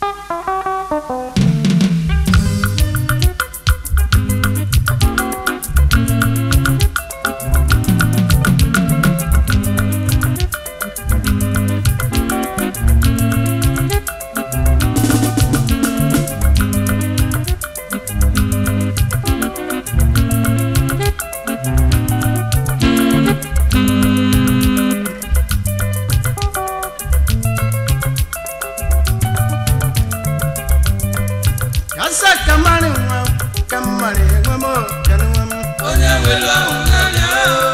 Yasa kamari nwa kamari nwa mo kanu nwa m. onye nwere ahụ n'anya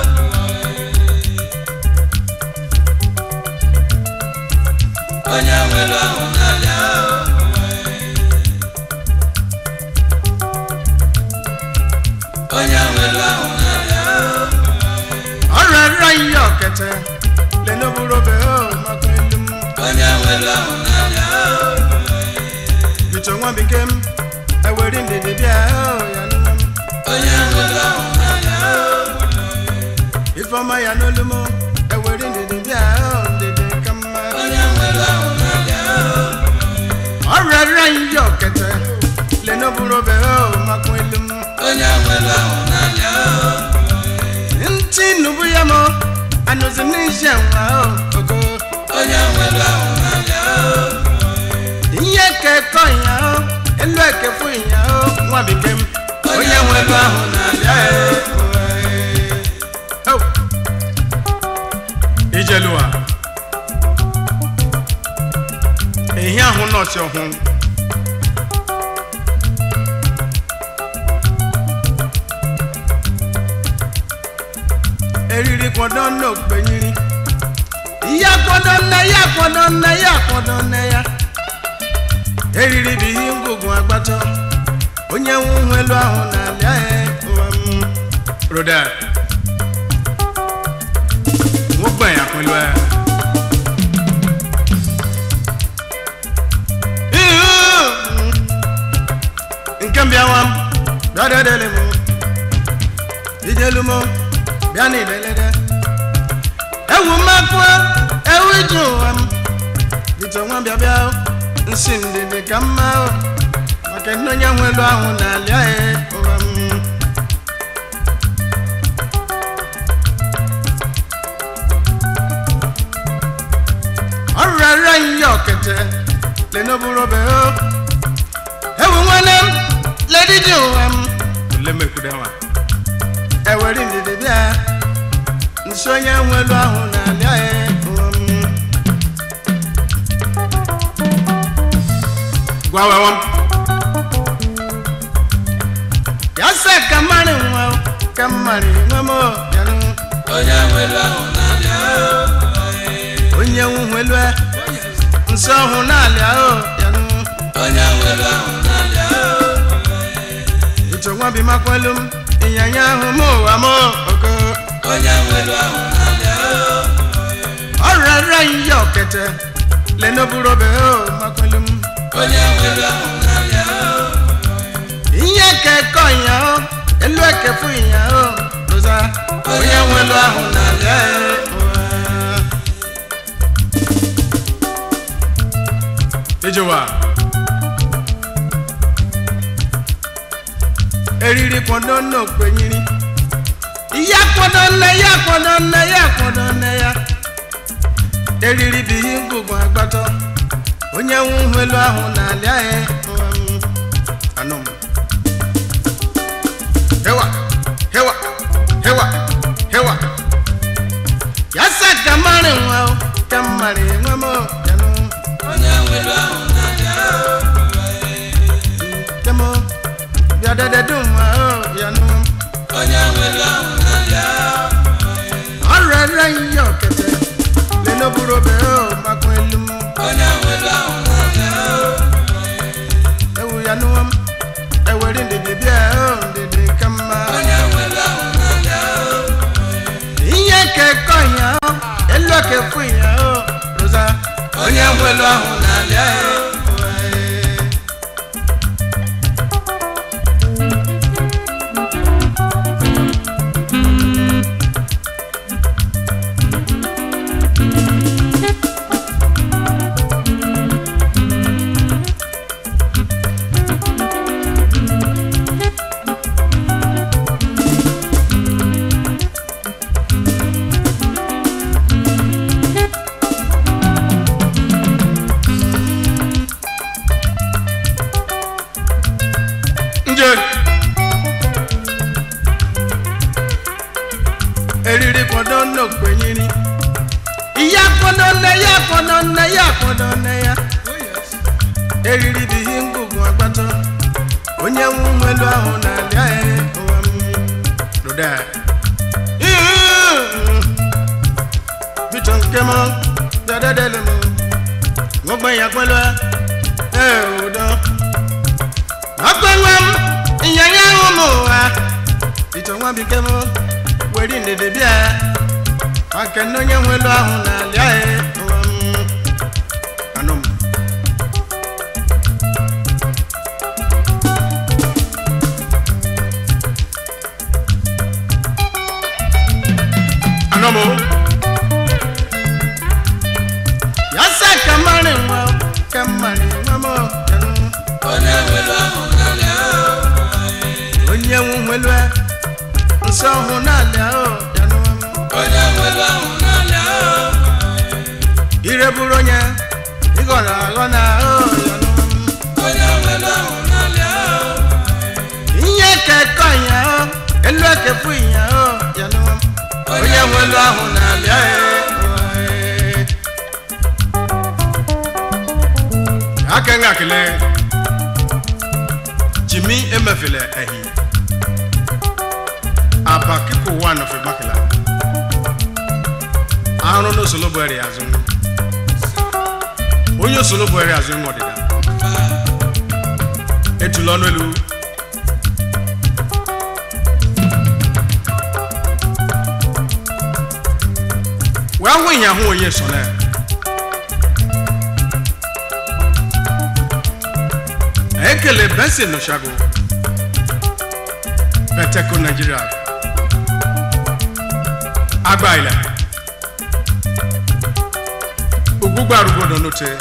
onye nwere ahụ n'anya onye nwere ahụ n'anya Ọrịa rịa ihe ọkete lenoburu obe o maka elu m. onye nwere ahụ n'anya Bito nwa bekee m ewere ndidi bịa o ya nwa m. onye nwere ahụ n'anya Ifeọma ya n'olu m ewere ndidi bịa o ndidi ka mma. onye nwere ahụ n'anya Ọrịa rịa ihe ọkete lenoburu obe o maka elu m. onye nwere ahụ n'anya Ntị nubu ya m anụzi n'ije nwa o ogo. onye nwere ahụ n'anya ihe kekọ ya o elu ekefu ya o nwa bekee m onye nwe elu ahụ na-abịa e. Oh. ijeluwa ehi ahụ nọọsị ọhụụ eriri kwọdọ n'okpenyiri ihe kwọdọ nne ya kwọdọ nne ya kwọdọ nne ya eriri bụ ihe ngwugwu agbata onye nwe ụhụ elu ahụ na-alịa ya ụwa m roda nwogbe ya pẹ̀lú ẹ. nke mbịa nwa m bịa dedele m ijelu m bịa n'ilelede ewu mmakụ ewu ije ụwa m bito nwa bịa bịa nsi ndidi ka mma o maka na onye nwe elu ahụ na-alịa ya ụwa m ọrịa rịa ihe ọkete lenoburu obe o ewu nwanne m ledidi ụwa m olemekwudewa ewere ndidi bịa nsi onye nwe elu ahụ na-alịa ya ụwa m gwawewam yasa kamari nwa kamari nwa m yanụ onye nwere ahụ n'anya onye nwuhelu nsọ ọhụ na-alịa o yanụ onye nwere ahụ n'anya ito nwa bi makwelu m ịnyanya ahụ m ụwa m ogo onye nwere ahụ n'anya ọrịa rịa ihe ọkete lenoburu obe o makwelu m onye nwere ahụ n'anya ihe kekọ ya o elu ekefu ya o roza onye nwelu ahụ na-alịa ya ụwa. ijewa eriri kwado n'okpenyiri ihe kwado nne ya kwado nne ya kwado nne ya eriri bụ ihe ngwugwu agbata onye nwe ụhụ elu ahụ na-alịa ya ụwa m. anụ m hewa hewa hewa hewa yasa kamari nwa o kamari nwa m o yanụ onye nwere ahụ n'anya kemo bịadede dum nwa o yanụ onye nwere ahụ n'anya ọrịa ihe ọkete lenoburu obe o makwa elu m onye nwere ahụ n'anya ewu ya nụwa m ewere ndidi bịa o ndidi ka mma onye nwere ahụ n'anya ihe kekọ ya o elu ekefu ya o roza onye nwere ahụ n'anya nne ya akpọdọ nne ya akpọdọ nne ya eriri dị ihe ngwugwu agbata onye nwe ụgbọelu ahụ na-alịa ya ụwa m Roda. Bito nke m dadadele m nwogbe ya kwelu ee udo ọkwenwe m ịnyanya ahụ m ụwa bito nwa bike m weri ndede bịa maka na onye nwe elu ahụ na-alịa ya ụwa m anụ m anụ m ya sa ka mmarị nwa ka mmarị nwa m yanụ onye nwere ahụ n'ala onye nwe nwelu nsọ ọhụụ na-alịa o yanụ m onye nwere ahụ n'ala ire bụrụ onye ịghọrọ aghọ na o yanụ m onye nwere ahụ n'ala ihe kekọ ya o elu ekefu ya o yanụ m onye nwelu ahụ na-alịa ya aka nga kele jimi emefele ehi aba kiko wa nọfe makela arụ n'osolo bụ eri azụ onye osolo bụ eri azụ nwa ọdịda etula ọnụ elu wee hụ ịnya hụ onye so na ekele benson n'oshago beteko nigeria agba ilẹ ogbugbo arúgbódò n'oche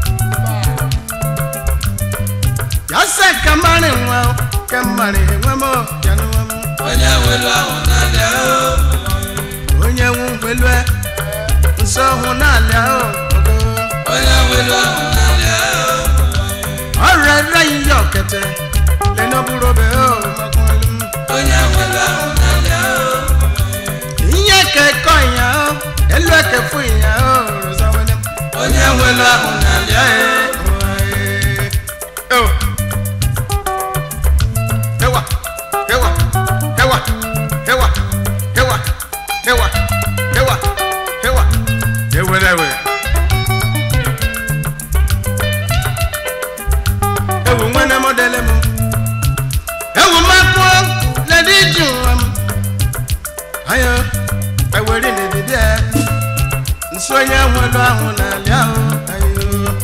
yasẹ kamari nwa o, kamari nwa m o, yanụ nwa m onye nwere ahụ n'ala onye nwu gbelu nsọ hụ n'ala o ogo onye nwere ahụ n'ala ọrẹ rẹ yíyọ ọkẹtẹ lẹnu búrò bẹ o mọkànlú onye nwere ahụ n'ala ìyẹn kẹkọ ìyàn o ẹlú ẹkẹ fún ìyàn o rọsàwẹlẹ onye nwere ahụ n'ala Hewa, hewa, hewa, hewa, hewa, hewa, hewa, hewa. Ewere ewe. Ewu nwene mọdele mụ. Ewu mmakpụ ledi ju m. Ayo, ewere n'edidi a. Nso onye nwelu ahụ n'ali ahụ. Ayo.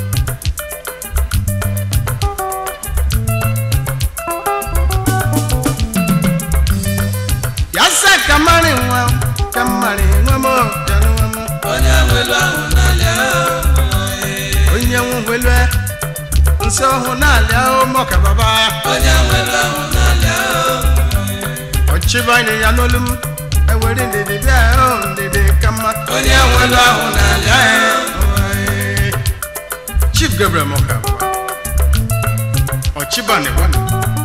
yasa kamari nwa kamari nwa m yanụ nwa m onye nwere ahụ n'ala onye nwewelu nsọ ọhụ n'ala ụmụka baba onye nwere ahụ n'ala ọchịbanye ya n'olu m ewere ndidi bịa o ndidi ka mma onye nwere ahụ n'ala chief gabriel mọka baba ọchịbanye gwana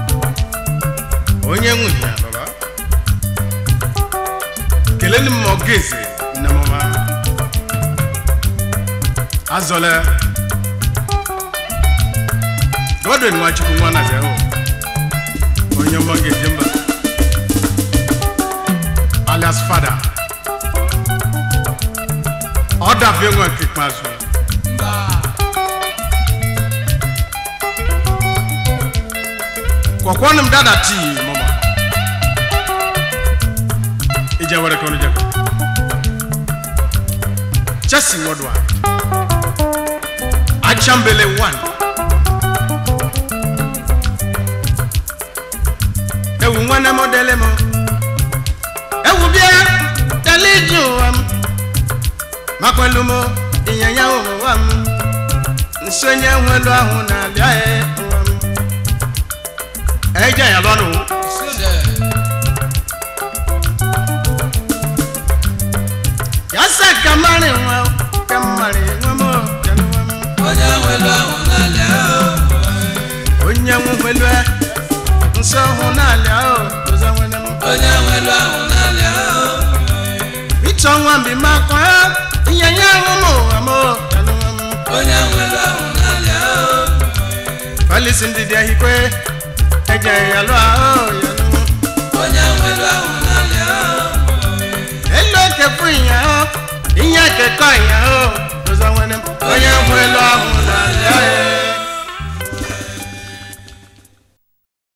onye nwunye ya baba kelele m ọgaeze nne mama azọle godwin nwachukwu nwa na zero onye ọma ga-eje mba alias fada ọ dafie nwa nke ikpeazụ kwọkwọnụ m dada tii mama ije were ka ọnụ jekọ chelsea worldwide achambele 1 ewu nwanne m dele m ewu bịa dele ije ụwa m makwelu m ịnyanya ụwa m nsonye nwelu ahụ na-abịa ya ụwa m eje ya lọnụ yasa kamari nwa kamari nwa m yanụ nwa m onye nwere ahụ n'ala onye nwewelu nsọ hụ n'ala o ọzọ nwere m onye nwere ahụ n'ala ịchọ nwa mbi makwa ịnyanya ahụ m ụwa m onye nwelu ahụ n'alịa o Falisi ndidi ahikwe eje ya lụọ ahụ ya nụ onye nwelu ahụ n'alịa o elu ekefu ya o ihe kekọ ya o ụzọ nwere m onye nwelu ahụ na ya